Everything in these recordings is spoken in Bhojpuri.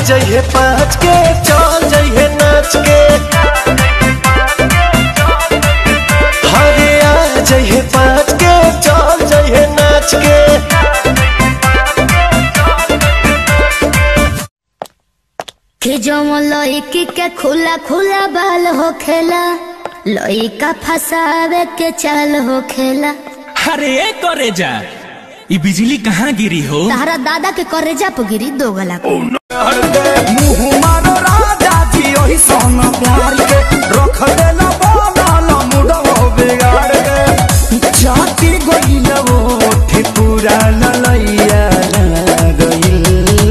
जइहे पाँच के चल जइहे नाच के हरे आ जइहे पाँच के चल जइहे नाच के कि जो लड़की के खुला खुला बाल हो खेला लड़का फसावे के चाल हो खेला अरे ए करे जा ई बिजली कहाँ गिरी हो तारा दादा के करेजा पे गिरी दो गला मुँह मारो राजा जी ओही सोना प्यार के रख देला बाला मुडो बिगाड़ के जाति गइल वो ठिपुरा ललैया गइल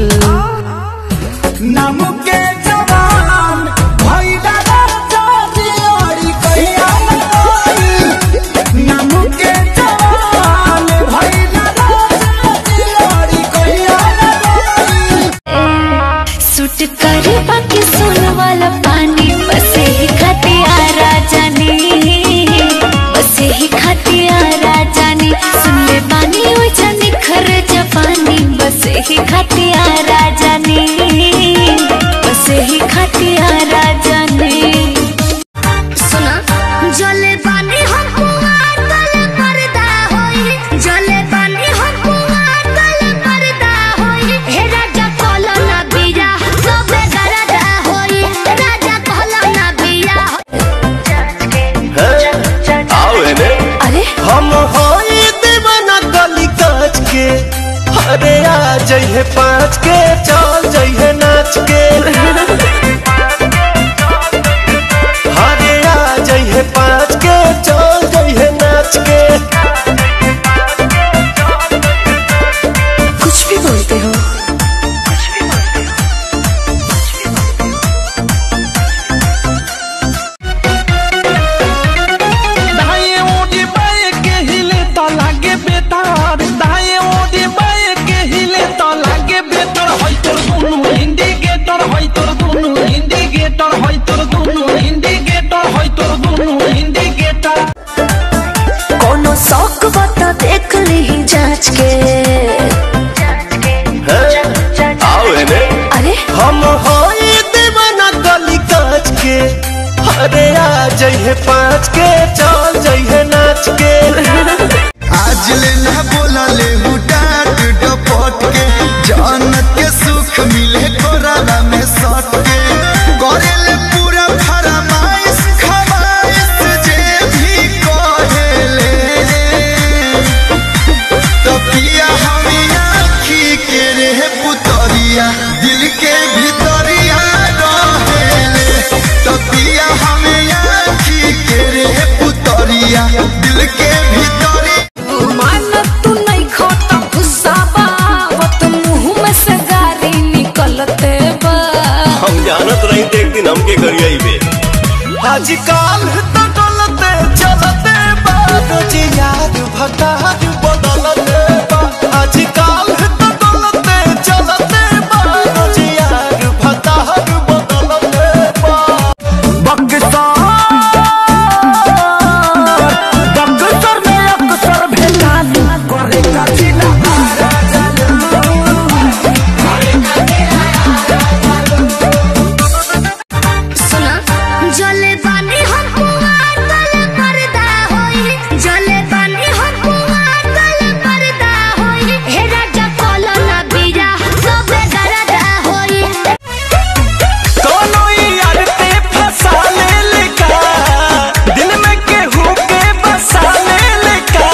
नाम के जवान भइला राजा जी ओरी कहिया गइल नाम के जवान भइला राजा जी ओरी कहिया गइल सुट कर बाकी सोन वाला पानी बसे ही खतिया राजानी बसे ही खतिया राजानी सुन ले पानी ओ जानी खर जपानी बसे ही खतिया राजानी बसे ही खतिया राजानी सुना जले बानी हम कुआर तले पर्दा होई जले बानी हम कुआर तले पर्दा होई हे राजा कहलो ना बिया सबे गरदा होई राजा कहलो ना बिया आओ एने अरे हम होई दीवाना गली काच के अरे आ जइहे पाँच के चल जइहे नाच के अरे आ जइहे पाँच के चल जइहे नाच के कुछ भी बोलते हो दाएं ओडी बाएं के हिले त लागे बेतार दाएं ओडी बाएं के हिले त लागे बेतार होय तोर दुनु इंडिकेटर होय तोर दुनु इंडिकेटर होय तोर दुनु इंडिकेटर होय तोर दुनु इंडिकेटर कोनो शौक बता देख ली जांच के आओ एने अरे हम होई दीवाना गली काच के अरे आ जइहे पाँच के चल जइहे नाच के आज ले ना बोला ले डांट डपट के जानत के सुख मिले कोराला में सट के करे ले पूरा फरमाइश खवाइश जे भी कहेले तो पिया हमें आखी के रे पुतरिया दिल के भीतरिया रहेले तो पिया हमें आखी के रे पुतरिया दिल के भीतरिया मानत तू नहीं खोता गुस्साबा वत मुंह में से गारी निकलते बा हम जानत रही थे एक दिन हमके करिया बे आजकल तो डलते चलते बात याद भटार बदलते बा आजकल तो डलते चलते बात याद भटार बदलते बा बक्सर में अक्सर भेटालू करे कठिना सुना जले बानी हम कुआर तले पर्दा होई जले बानी हम कुआर तले पर्दा होई हे राजा कहलो ना बिया सबे गरदा होई दोनों यार ते फंसा ले लेका दिल में केहू के बसा ले लेका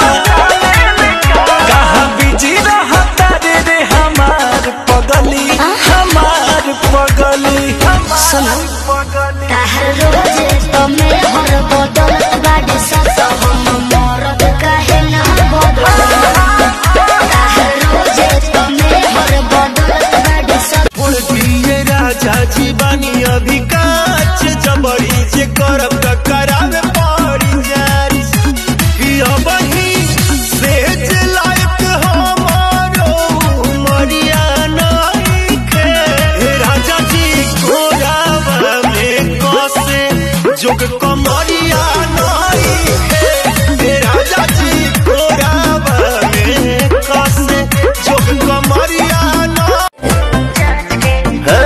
कहाँ बिजी रहा तारे रे हमार पगली हमार पगली हमार पगली ताहर रोज तमे हर बदलत बाड़ी सत हम मरद काहे ना बदल ताहर रोज तमे हर बदलत बाड़ी सत उड़ दिए राजा जी बानी अभी काच जबड़ी जे करब त करावे पड़ी जारी कि अब ही सेज लायक हमारो मरिया नहीं खे हे राजा जी घोड़ावा में कसे जोग कमरिया नहीं खे हे राजा जी घोड़ावा में कसे जोग कमरिया नहीं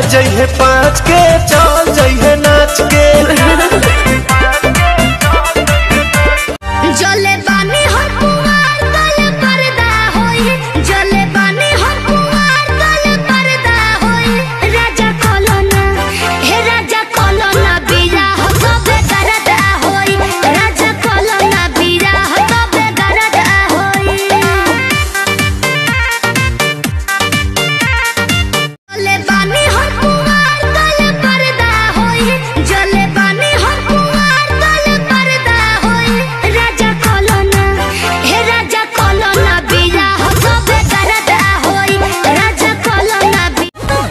जइहे पाँच के चल जइहे नाच के जले बानी हम कुंवार तले पर्दा होई जले बानी हम कुंवार तले पर्दा होई राजा कोलोना हे राजा कोलोना बीरा हो तबे दरदा होई राजा कोलोना बीरा हो तबे दरदा होई जले बानी हम कुंवार तले पर्दा होई जले बानी हम कुंवार तले पर्दा होई राजा कोलोना हे राजा कोलोना बीरा हो तबे दरदा होई राजा कोलोना बी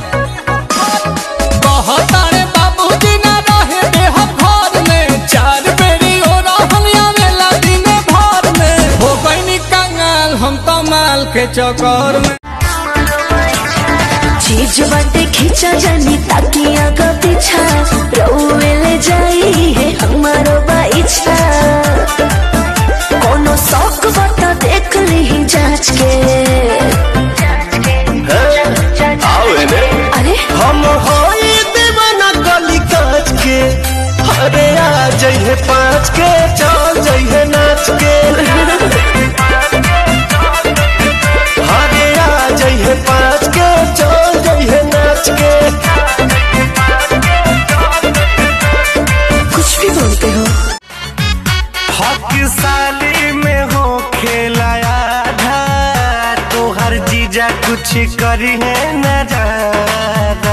कहतारे बाबूजी ना रहे देहब घर में चार बेरी हो रहल आवेला दिने भर में हो गईनी कंगाल हम तो माल के चक्कर में चीज बाटे खींचा जानी ताकि आगा पीछा रउए ले जाई है हमारो बाइछा कोनो शौक बता देख ली जांच के आओ एने अरे हम होई दीवाना गली काच के अरे आ जइहे पाँच के चल जइहे नाच के अरे आ जइहे पाँच के चल जइहे नाच के कुछ भी बोलते हो हक साली में हो खेलाया आधा तो हर जीजा कुछ करी है न ज्यादा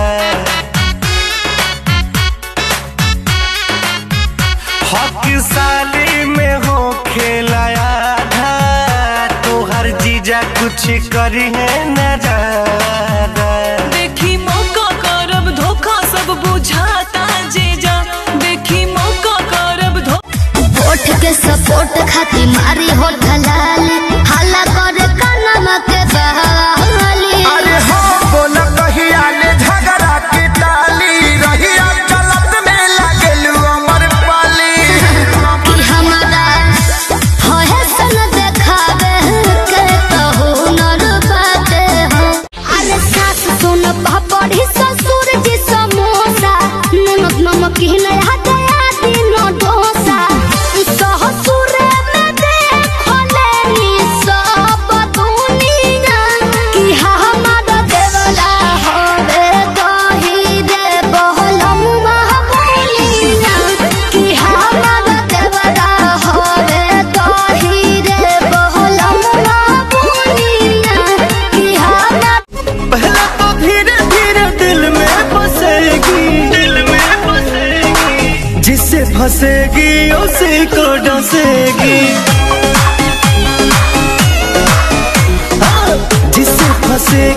हक साली में हो खेलाया आधा तो हर जीजा कुछ करी है न ज्यादा देखी मौका करब धोखा सब बुझाता जीजा देखी मौका करब धोखा होठ के सपोर्ट खाती मारी होठ लाल हाला कर कनम के बहाली अरे हो बोला कहिया ले झगड़ा के टाली रहिया चलत में लागेलू अमर पाली कि हमारा होए सन देखावे के कहू नर बाटे हो अरे सास सुन पड़ी ससुर जी समोसा नमक नमक ही नया दया दिनो डोसा ससुर में देखले नी सब दुनिया कि हमारा देवला होवे दही रे बहलम महाबोलिया कि हमारा देवला होवे दही रे बहलम महाबोलिया कि हमारा पहले तो धीरे धीरे दिल में बसेगी दिल में बसेगी जिससे फंसेगी उसी को डसेगी हाँ, जिससे फंसेगी